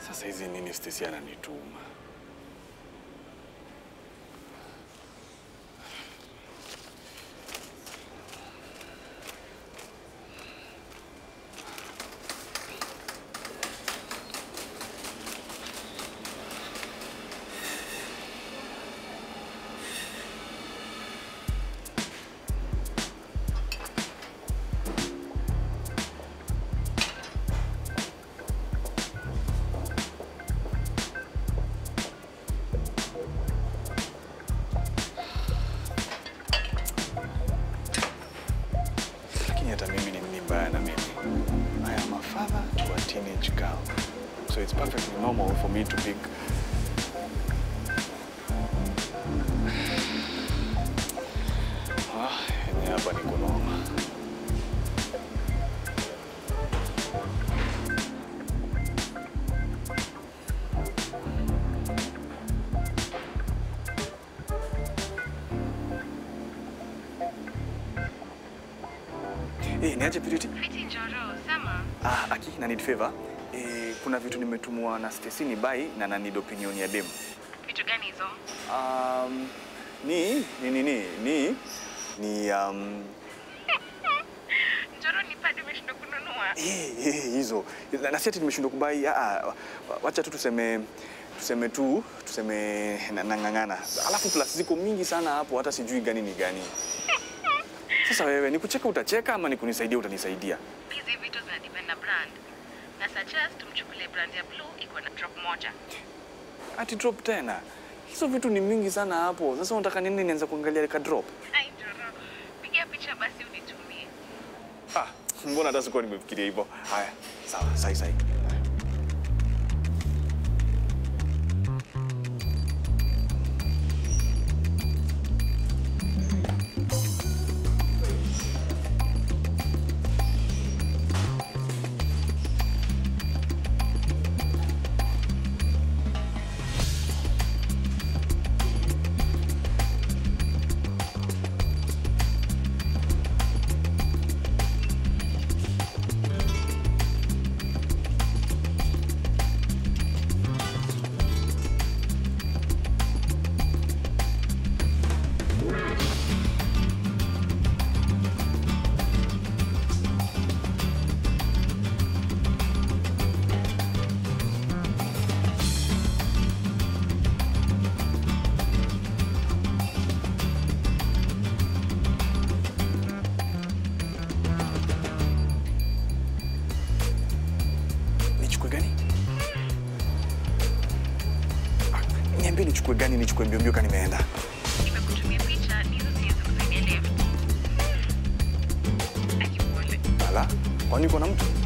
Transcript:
Sasa hizi nini Stacy ananituma? Lakini hata mimi ni nini mbaya na mimi? I am a father to a teenage girl. So it's perfectly normal for me to pick Ah, yenyewe hapa ni kunoma. Eh, niaje Purity? Fiti Njoro, sema. Ah, Aki, na need favor. Eh, kuna vitu nimetumwa na Stacy ni buy na na need opinion ya dem. Vitu gani hizo? Um, ni ni ni ni ni ni um, Njoro ni padi umeshindwa kununua. eh, eh, hizo na, na si ati nimeshindwa kubai. Ah, ah, wacha tu tuseme tuseme tu tuseme na- nang'ang'ana, alafu plus ziko mingi sana hapo, hata sijui gani ni gani. Sasa wewe ni kucheka utacheka ama ni kunisaidia utanisaidia? Hizi vitu zina depend na brand. Na suggest tumchukulie brand ya blue iko na drop moja. Ati drop tena? Hizo vitu ni mingi sana hapo. Sasa unataka nini nianze kuangalia ka drop? Ai Njoro, piga picha basi unitumie. Ah, mbona hata sikuwa nimefikiria hivyo. Haya, sawa, sai sai. Nichukue gani? Ah, Niambie nichukue gani, nichukue mbio mbio kani nimeenda. Nimekutumia picha, ni hizo siwezi kusaidia left. Akipole. Ala, kwani uko na mtu?